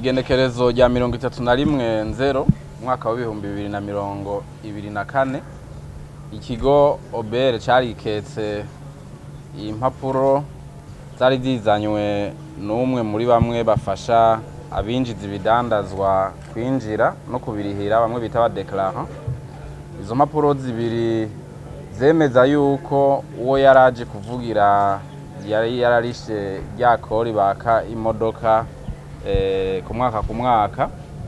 igenekerezo rya mirongo itatu na rimwe nzero umwaka w'ibihumbi bibiri na mirongo ibiri na kane ikigo obere cariketse impapuro zari zizanywe n'umwe muri bamwe bafasha abinjiza ibidandazwa kwinjira no kubirihira bamwe bita abadeklarant izo mpapuro zibiri zemeza yuko uwo yaraje kuvugira yari yararishe rya kori baka imodoka eh, ku mwaka ku mwaka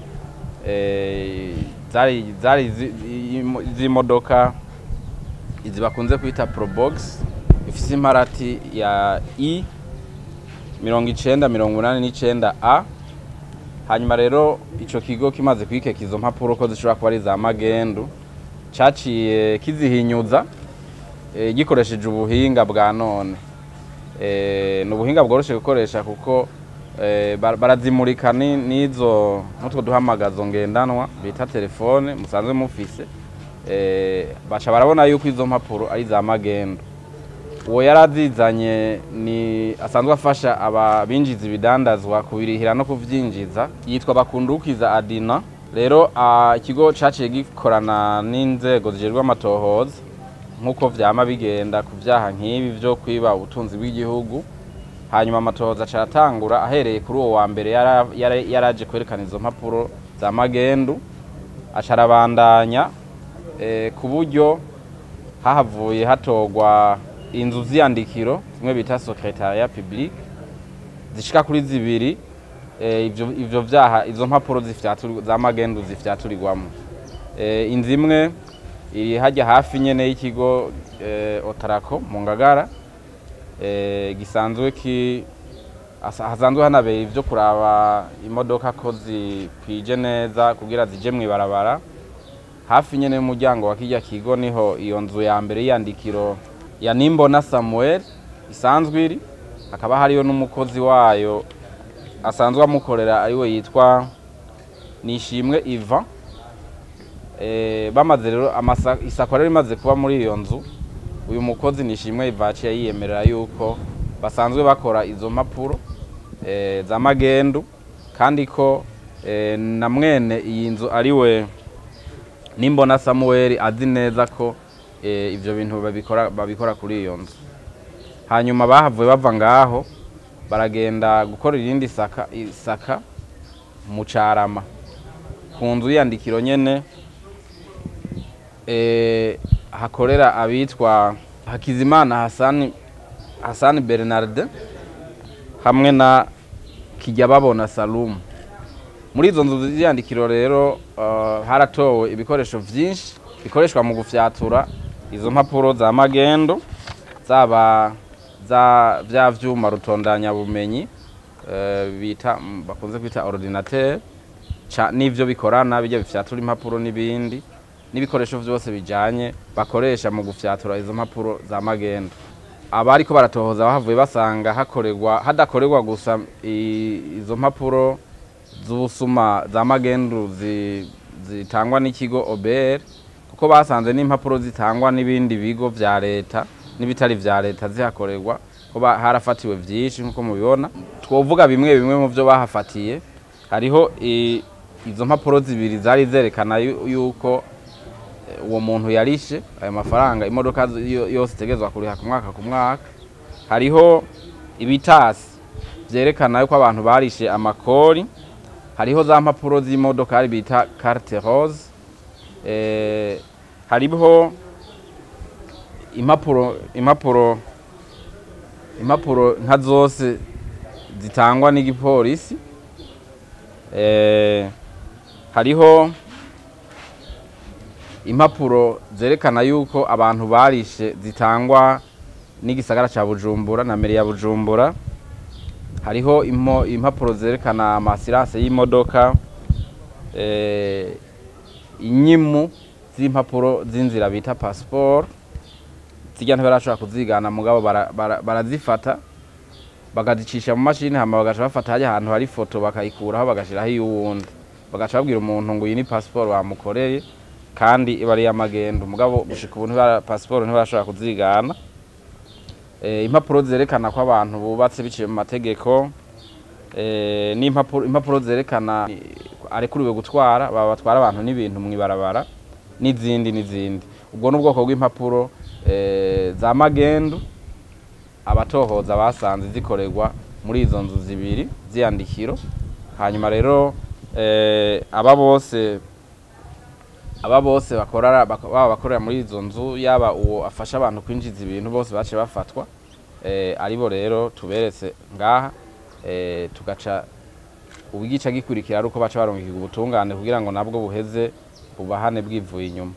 eh, zari zari zi- imo- z'imodoka izi bakunze kwita probox ifise imparati ya i mirongo icenda mirongo inani n'icenda a hanyuma rero ico kigo kimaze kwikeka izo mpapuro ko zishobora kuba ari za magendu caciye kizihinyuza eh, gikoresheje ubuhinga bwa none Eh, ni ubuhinga bworoshe gukoresha kuko eh, bar- barazimurika ni- n'izo n'utwo duhamagazo ngendanwa bita telefone musanzwe mufise eh, baca barabona yuko izo mpapuro ari za magendu uwo yari azizanye ni asanzwe afasha abinjiza ibidandazwa kubirihira no kuvyinjiza yitwa bakundukiza adina rero ah, ikigo caciye gikorana n'inzego zijejwe amatohoza nk'uko vyama bigenda ku vyaha nk'ibi vyo kwiba ubutunzi bw'igihugu hanyuma amatohoza aca aratangura ahereye kuri uwo wa mbere yara- yara- yaraje kwerekana izo mpapuro za magendu aca arabandanya eh, ku buryo hahavuye hatorwa inzu z'iyandikiro zimwe bita secretariat public zishika kuri zibiri eh, ivyo ivyo vyaha izo mpapuro zifyaturi- za magendu zifyaturirwamo eh, inzu imwe iri hajya hafi nyene y'ikigo eh, otarako mu ngagara eh, gisanzwe ki asa- hasanzwe hanabera ivyo kuraba imodoka ko zikwije neza kugira zije mw'ibarabara hafi nyene y'umuryango wa kirya kigo niho iyo nzu ya mbere y'iyandikiro ya nimbona samuel isanzwe iri hakaba hariyo n'umukozi wayo asanzwe amukorera ariwe yitwa nishimwe ivan Eh, bamaze rero amasa- isakwa rero rimaze kuba muri iyo nzu uyu mukozi nishimwe ivan yaciye yiyemerera yuko basanzwe bakora izo mpapuro eh, za magendu kandi ko eh, na mwene iyi nzu ariwe nimbona samuel azi neza ko eh, ivyo bintu babikora, babikora kuri iyo nzu hanyuma bahavuye bava ngaho baragenda gukora irindi saka, isaka mu carama ku nzu y'iyandikiro nyene eh, hakorera abitwa hakizimana hasani, hasani bernard hamwe na kijya babona salumu muri izo nzu z'iyandikiro rero uh, haratowe ibikoresho vyinshi bikoreshwa mu gufyatura izo mpapuro za magendo zaba za vya vyuma rutondanya bumenyi uh, bita mm, bakunze kwita ordinateur ca n'ivyo bikorana bijya bifyatura impapuro n'ibindi n'ibikoresho vyose bijanye bakoresha mu gufyatura izo mpapuro za magendo abariko baratohoza bahavuye basanga hakorerwa hadakorerwa gusa i- izo mpapuro z'ubusuma za magendu zi- zitangwa n'ikigo OBR kuko basanze n'impapuro zitangwa n'ibindi bigo vya leta n'ibitari vya leta zihakorerwa ko ba- harafatiwe vyinshi nkuko mubibona twovuga bimwe bimwe mu vyo bahafatiye hariho i- izo mpapuro zibiri zari zerekana yu- yuko eh, uwo muntu yarishe ayo mafaranga imodoka zo- yo- yose itegerezwa kuriha ku mwaka ku mwaka hariho ibitasi vyerekana yuko abantu barishe amakori hariho za mpapuro z'imodokari bita carte rose eh, hariho impapuro impapuro impapuro nka zose zitangwa n'igipolisi eh, hariho impapuro zerekana yuko abantu barishe zitangwa n'igisagara ca bujumbura na meri ya bujumbura hariho impo- impapuro zerekana amasirase y'imodoka eh, inyimu z'impapuro z'inzira bita passport zirya ntibarashobora kuzigana mugabo bara- bara- barazifata bakazicisha mu mashini hama bagaca bafata hajya ahantu hari ifoto bakayikuraho bagashiraho iy'uwundi bagaca babwira umuntu ngo iyi ni passport bamukoreye kandi iba ari iy'amagendo mugabo gushika ubu ntibara- passport ntibarashobora kuzigana eh, impapuro zerekana ko abantu bubatse biciye mu mategeko eh, n'impapuro impapuro zerekana eh, arekuriwe gutwara baba batwara abantu n'ibintu mu ibarabara n'izindi n'izindi ubwo ni ubwoko bw'impapuro eh, za magendu abatohoza basanze zikorerwa muri izo nzu zibiri ziyandikiro hanyuma rero eh, aba bose aba bose bakorera bak- baba bakorera muri izo nzu yaba uwo afasha abantu kwinjiza ibintu bose bace bafatwa eh, aribo rero tuberetse ngaha eh, tugaca ubwica gikurikira ari uko baca barungikirwa ubutungane kugira ngo nabwo buheze bubahane bwivuye inyuma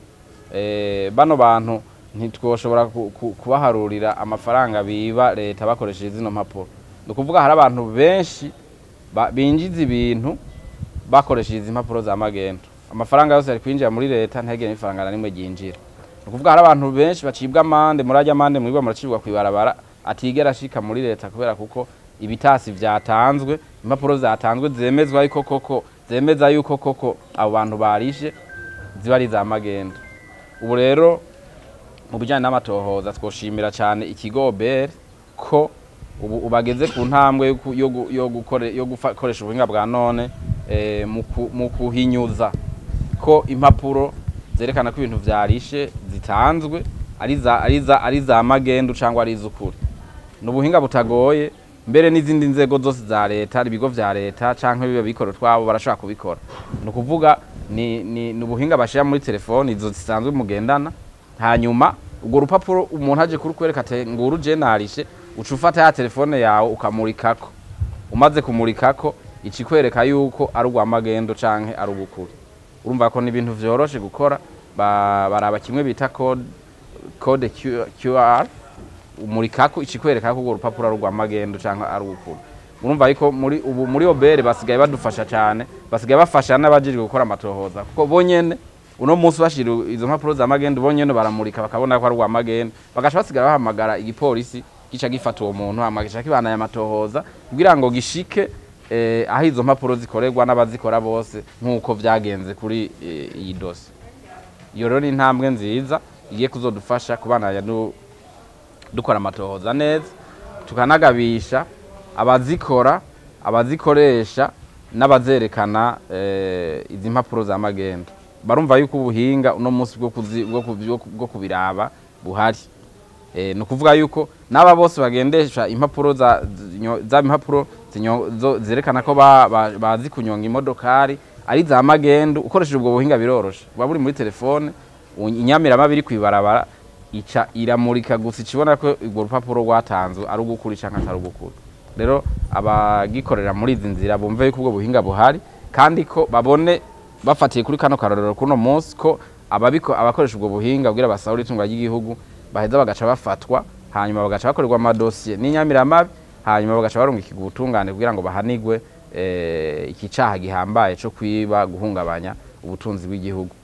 eh, bano bantu ntitwoshobora ku- ku- kubaharurira amafaranga biba leta bakoresheje zino mpapuro ni ukuvuga hari abantu benshi ba- binjiza ibintu bakoresheje izi mpapuro za magendo amafaranga yose ari kwinjira muri leta ntihagire n'ifaranga na rimwe ryinjira ni ukuvuga hari abantu benshi bacibwa amande murajya amande mwibwa muracibwa ku ibarabara atigera ashika muri leta kubera kuko ibitasi vyatanzwe impapuro zatanzwe zemezwa yuko koko zemeza yuko koko abo bantu barishe ziba ari za magendo ubu rero mu bijyanye n'amatohoza twoshimira cyane ikigo OBR ko ubu ubageze ku ntambwe yo ku- yo gu- yo gukore- yo gukoresha ubuhinga bwa none eh, mu ku- mu kuhinyuza ko impapuro zerekana ko ibintu vyarishe zitanzwe ari za ari za ari za magendu cyangwa ari iz'ukuri ni ubuhinga butagoye mbere n'izindi nzego zose za leta ibigo vya leta canke biba bikora twabo barashobora kubikora ni ukuvuga ni, ni, ni ubuhinga bashira muri telefoni izo zisanzwe mugendana hanyuma urwo rupapuro umuntu aje kurukwereka ati nguru je narishe uca ufata ya telefone yawe ukamurikako umaze kumurikako ikikwereka yuko ari urwa magendo canke ari urw'ukuri urumva ko ni ibintu vyoroshe gukora ba- baraba kimwe bita code code Q- QR umurikako ikikwereka ko urwo rupapuro ari urwa magendo cyangwa ari urw'ukuri urumva yuko muri ubu muri obere basigaye badufasha cyane basigaye bafasha n'abajejwe gukora amatohoza kuko bonyene uno munsi bashira izo mpapuro za magendo bonyene baramurika bakabona ko ari urwa magendo bagaca basigara bahamagara igipolisi gica gifata uwo muntu hama gica kibana amatohoza kugira ngo gishike eh, aho izo mpapuro zikorerwa n'abazikora bose nk'uko vyagenze kuri eh, iyi dosi iyo rero ni intambwe nziza igiye kuzodufasha kubandanya du- dukora amatohoza neza tukanagabisha abazikora abazikoresha n'abazerekana eh, izi mpapuro za magendo barumva yuko ubuhinga uno munsi bwo kuzi- bwo ku- bwo ku- bwo kubiraba buhari Eh, ni ukuvuga yuko n'aba bose bagendesha impapuro za zinyo- za impapuro zinyo- zo- zerekana ko ba- ba- bazi kunyonga imodokari ari za magendu ukoresheje ubwo buhinga biroroshe buba buri muri telefone u- inyamirama iri kwibarabara ica iramurika gusa ikibona ko urwo rupapuro rwatanzwe ari ugukuri cyangwa atari ugukuri rero abagikorera muri izi nzira bumve yuko ubwo buhinga buhari kandi ko babone bafatiye kuri kano karorero kuno munsi ko ababiko abakoresha ubwo buhinga kugira basahura itunga ry'igihugu baheza bagaca bafatwa hanyuma bagaca bakorerwa amadosiye n'inyamiramabi hanyuma bagaca barungikirwa ubutungane kugira ngo bahanigwe eh, iki caha gihambaye co kwiba guhungabanya ubutunzi bw'igihugu